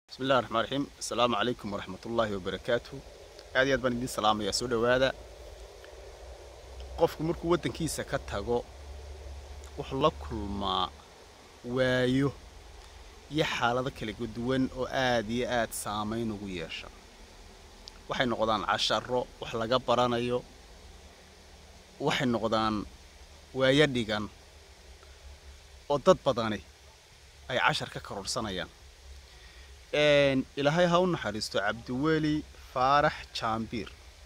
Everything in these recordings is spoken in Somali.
bismi illahi raxmaan raxiim assalaamu calaykum waraxmat ullaahi wabarakaatu aad iyo aad baan idiin salaamayaa soo dhowaada qofku markuu waddankiisa ka tago wuxuu la kulmaa waayo iyo xaalado kala duwan oo aad iyo aad saamayn ugu yeesha waxay noqdaan casharo wax laga baranayo waxay noqdaan waayo dhigan oo dad badani ay cashar ka kororsanayaan ilaahay ha u naxariisto cabdiweli faarax jaambiir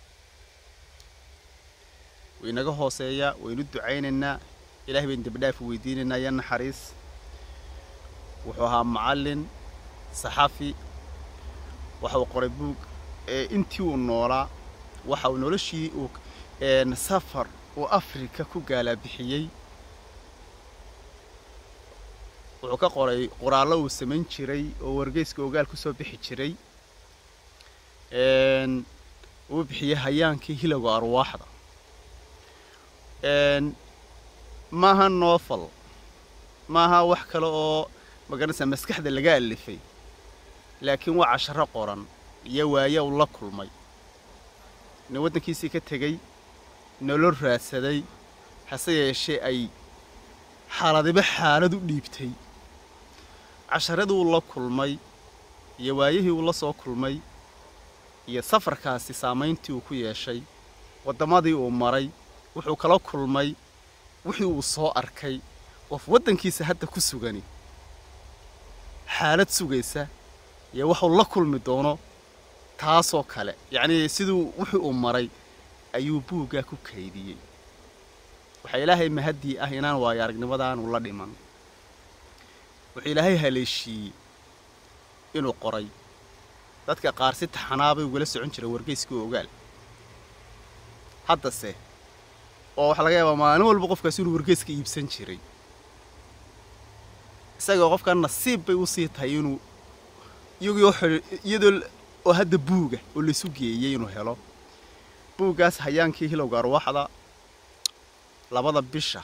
waynaga hooseeyaa waynu ducaynaynaa ilahay baynu dembidhaaf weydiinaynaa iyo naxariis wuxuu ahaa macallin saxafi waxa uu qoray buug intii uu noolaa waxa uu noloshii uu safar uu afrika ku gaalabixiyey wuxuu ka qoray qoraallo uu samayn jiray oo wargeyska ogaal ku soo bixi jiray uu bixiyey hayaankii hilowga arwaaxda maaha novel maaha wax kale oo magaranaysaa maskaxda laga alifay laakiin waa casharo qoran iyo waaye uu la kulmay nin waddankiisii ka tegey nolol raadsaday hase yeeshee ay xaaladiba xaalad u dhiibtay casharadii uu la kulmay iyo waayihii uu la soo kulmay iyo safarkaasi saamayntii uu ku yeeshay waddamadii uu maray wuxuu kala kulmay wixii uu soo arkay qof waddankiisa hadda ku sugani xaalad sugaysa iyo waxuu la kulmi doono taasoo kale yacnii siduu wixii uu maray ayuu buuggaa ku kaydiyey waxaa ilaahay mahaddii ah inaan waayo aragnimadaanu la dhiman wuxuu ilaahay haleeshiiyey inuu qoray dadka qaar si taxanaabay ugala socon jira wargeyskii ogaal haddase oo waxaa laga yaabaa maalin walba qofkaasi inuu wargeyska iibsan jiray isagoo qofkan nasiib bay usii tahay inuu iyadoo oo hadda buuga oo laysu geeyey inuu helo buuggaas hayaankii hilowga arwaaxda labada bisha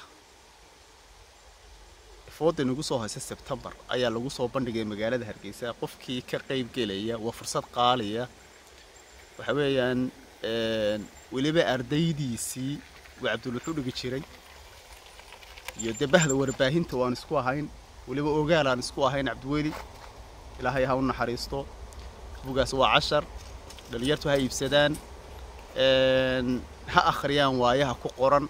fooda nagu soo haysa sebtembar ayaa lagu soo bandhigay magaalada hargeysa qofkii ka qayb gelaya waa fursad qaaliya waxa weeyaan weliba ardaydiisii waa cabdulwuxuu dhigi jiray iyo dee bahda warbaahinta waan isku ahayn weliba ogaal aan isku ahayn cabdiweli ilaahay ha u naxariisto bugaas waa cashar dhalinyartu ha iibsadaan ha akhriyaan waayaha ku qoran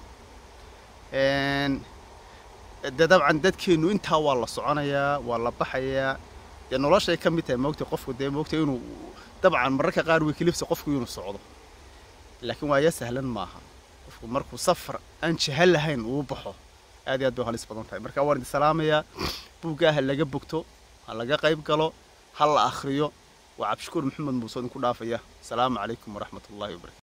de dabcan dadkeennu intaa waa la soconayaa waa la baxayaa dee noloshay ka mid tahay moogta qofku dee moogta inuu dabcan mararka qaar way kelifsa qofku inuu socdo laakiin waaya sahlan maaha qofku markuu safar aan jahal lahayn uu baxo aad iyo aad bay halis badan tahay marka waan idin salaamayaa buuggaa ha laga bogto ha laga qayb galo ha la akhriyo waa cabdishakuur maxamed muuse idinku dhaafaya asalaamu calaykum waraxmat ullahi wabarakatu